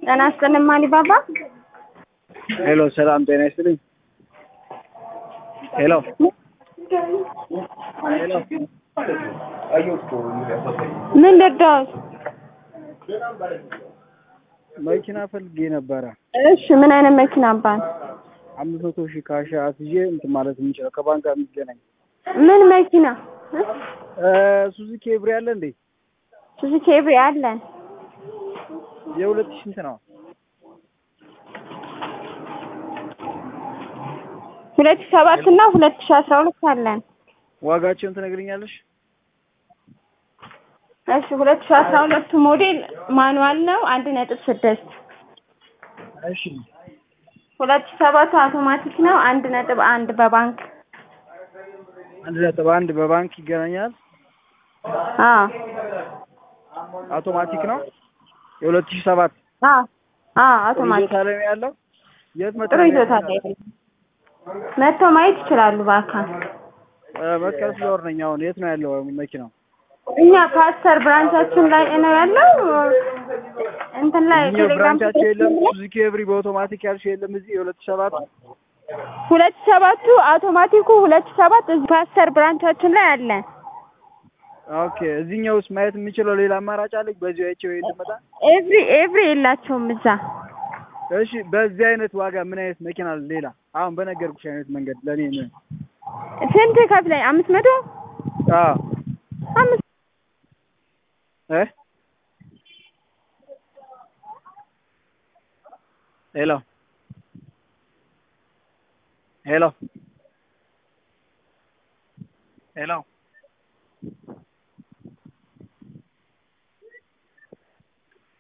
ጤና ይስጥልኝ ማሊባባ። ሄሎ ሰላም ጤና ይስጥልኝ። ሄሎ ሄሎ ምን ልርዳዎት? መኪና ፈልጌ ነበረ። እሺ ምን አይነት መኪና አባል? አምስት መቶ ሺህ ካሽ አስይዤ እንትን ማለት የምንችለው ከባንክ ጋር የሚገናኝ ምን መኪና? እ ሱዙኪ ኤቭሪ አለ እንዴ? ሱዙኪ ኤቭሪ አለን። የሁለት ሺህ ስንት ነው? ሁለት ሺህ ሰባት እና ሁለት ሺህ አስራ ሁለት አለን። ዋጋቸውን ትነግሪኛለሽ? እሺ ሁለት ሺህ አስራ ሁለቱ ሞዴል ማኑዋል ነው አንድ ነጥብ ስድስት እሺ ሁለት ሺህ ሰባቱ አውቶማቲክ ነው አንድ ነጥብ አንድ በባንክ አንድ ነጥብ አንድ በባንክ ይገናኛል። አዎ አውቶማቲክ ነው። የሁለት ሺህ ሰባት አዎ አዎ ጥሩ አውቶማቲክ ይዞታ ላይ ነው ያለው። የት መጣ? ጥሩ ይዞታ ላይ ነው። መጥተው ማየት ይችላሉ በአካል መስቀል ፍሎር ነኝ አሁን። የት ነው ያለው መኪናው? እኛ ፓስተር ብራንቻችን ላይ ነው ያለው እንትን ላይ እኛ ቴሌግራም ብራንቻቸው የለም። ሱዙኪ ኤቭሪ በአውቶማቲክ ያልሽው የለም እዚህ የሁለት ሺህ ሰባት ሁለት ሺህ ሰባቱ አውቶማቲኩ ሁለት ሺህ ሰባት እዚህ ፓስተር ብራንቻችን ላይ አለ። ኦኬ። እዚህኛው ውስጥ ማየት የምችለው ሌላ አማራጭ አለኝ? በዚህ አይቼው ወይ ልመጣ? ኤቭሪ ኤቭሪ የላቸውም እዛ። እሺ። በዚህ አይነት ዋጋ ምን አይነት መኪና አለ ሌላ? አሁን በነገርኩሽ አይነት መንገድ ለኔ ነው። ስንት ከፍለኝ? አምስት መቶ አዎ አምስት እ ሄሎ ሄሎ ሄሎ